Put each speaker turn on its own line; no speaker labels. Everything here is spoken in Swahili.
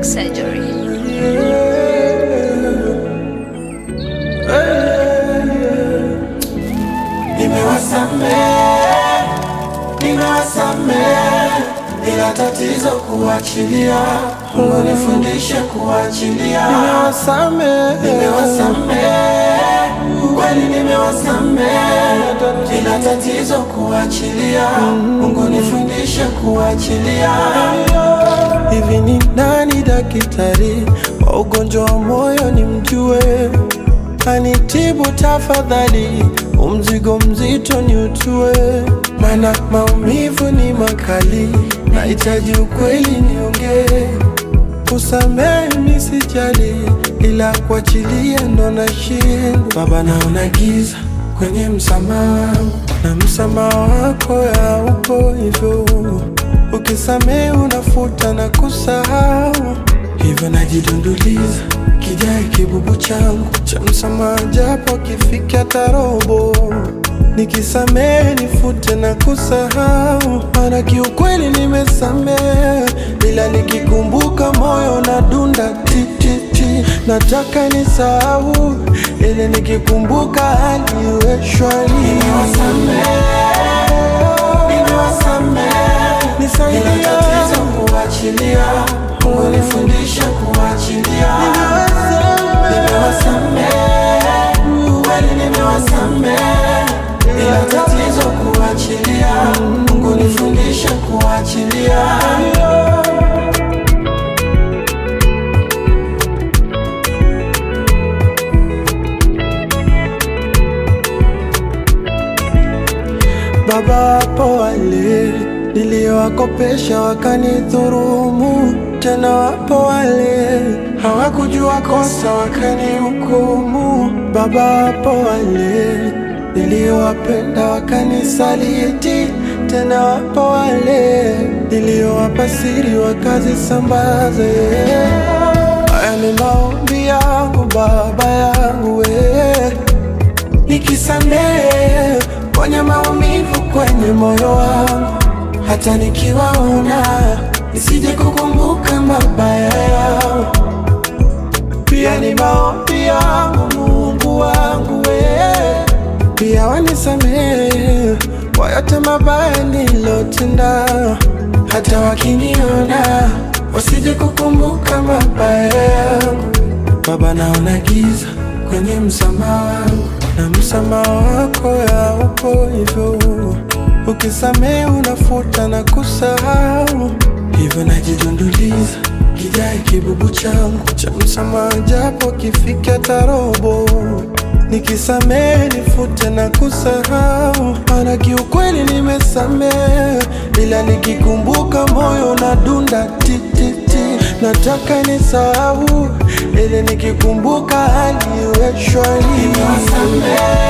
plastic surgery.
Nimewasamehe, nimewasamehe, ila tatizo kuachilia. Mungu nifundishe kuachilia. Nimewasamehe, nimewasamehe, kweli nimewasamehe, ila tatizo kuachilia. Mungu nifundishe kuachilia. Hivi ni nani daktari wa ugonjwa wa moyo nimjue? Anitibu tafadhali, umzigo mzito ni utue, mana maumivu ni makali, nahitaji ukweli niongee. Kusamehe mi sijali, ila kuachilia ndo nashindwa. Baba, naona giza kwenye msamaha wangu, na msamaha wako haupo hivyo. Ukisamehe unafuta na kusahau, hivyo najidunduliza kijae kibubu changu cha msamaha, japo kifika tarobo. Nikisamehe nifute na kusahau, maana kiukweli nimesamehe, ila nikikumbuka moyo na dunda ti ti ti. Nataka nisahau, ili nikikumbuka hali iwe shwari. Nisaidie kuachilia, Mungu nifundishe kuachilia. Nimewasamehe, kweli nimewasamehe, ila tatizo kuachilia. Mungu nifundishe kuachilia. Baba, wapo wale niliowakopesha wakanidhurumu, tena wapo wale hawakujua kosa wakanihukumu. Baba, wapo wale niliowapenda wakanisaliti, tena wapo wale niliowapa siri wakazisambaze. Haya ni maombi yangu Baba yangu we nikisamehe kwenye maumivu kwenye moyo wangu, hata nikiwaona nisije kukumbuka mabaya yao. Pia ni maombi yangu Mungu wangu we, pia wanisamehe kwa yote mabaya nilotenda, hata wakiniona wasije kukumbuka mabaya yangu. Baba, naona giza kwenye msamaha wangu, na msamaha wako haupo hivyo. Ukisamehe unafuta na kusahau, hivyo najidunduliza kijae kibubu changu cha msamaha, japo kifika tarobo. Nikisamehe nifute na kusahau, maana kiukweli nimesamehe, ila nikikumbuka moyo unadunda ti ti ti. Nataka nisahau, ili nikikumbuka hali iwe shwari.